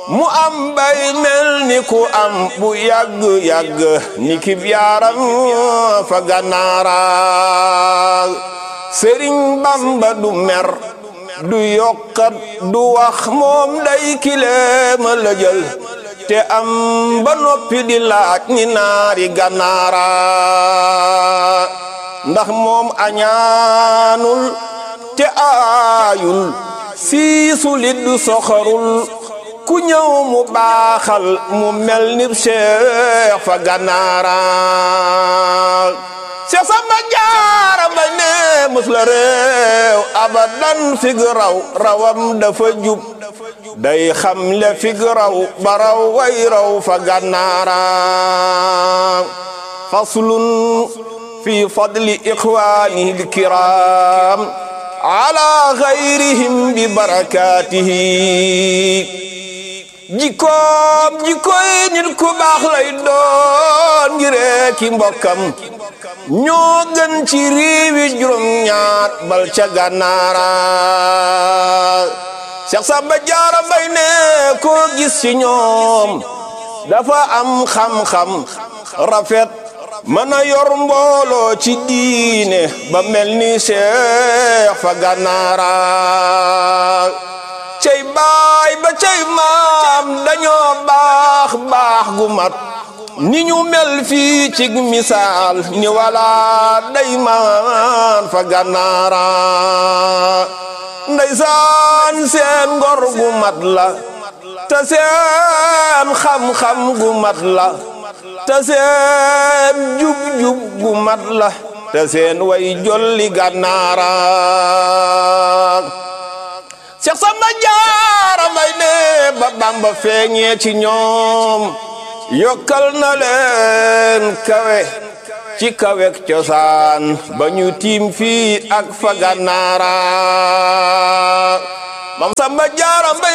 mu am bay mel ni ku am bu yàgg-yàgg ni kib yaaram fa gànnaara sëriñ bamba du mer du yokkat du wax moom day kileema la jël te am ba noppi di laaj ni naari gànnaara ndax moom añaanul te aayul siisu lit du soxorul ku ñëw mu baaxal mu mel ni Cheikh fa gànnaara Cheikh Samba Jaara ba ne mus la réew abadan fig raw rawam dafa jub day xam le fig raw ba raw way raw fa gànnaara faslun fi fadli ixwaanihi alkiram ala gayrihim bi barakatihi jikkoom jikkoy nit ku baax lay doon ngiree ki mbokkam ñoo gën ci réewi juróom ñaar bal ca gànnaara Cheikh Samba Jaara Mbay ne koo gis ci ñoom dafa am xam-xam rafet mën a yor mbooloo ci diine ba mel ni Cheikh fa gànnaara cey baay ba cey maam dañoo baax baax gu mat ni ñu mel fii ci misaal ni wala day maan fa gànnaara ndeysaan seen ngor gu mat la te seen xam-xam gu mat la te seen jub-jub gu mat la te seen way jolli gànnaara Cheikh Samba Jaara Mbay ne ba Bamba feeñee ci ñoom yokkal na leen kawe ci kawek cosaan ba ñu tiim fii ak fa gànnaara Mam Samba Jaara Mbay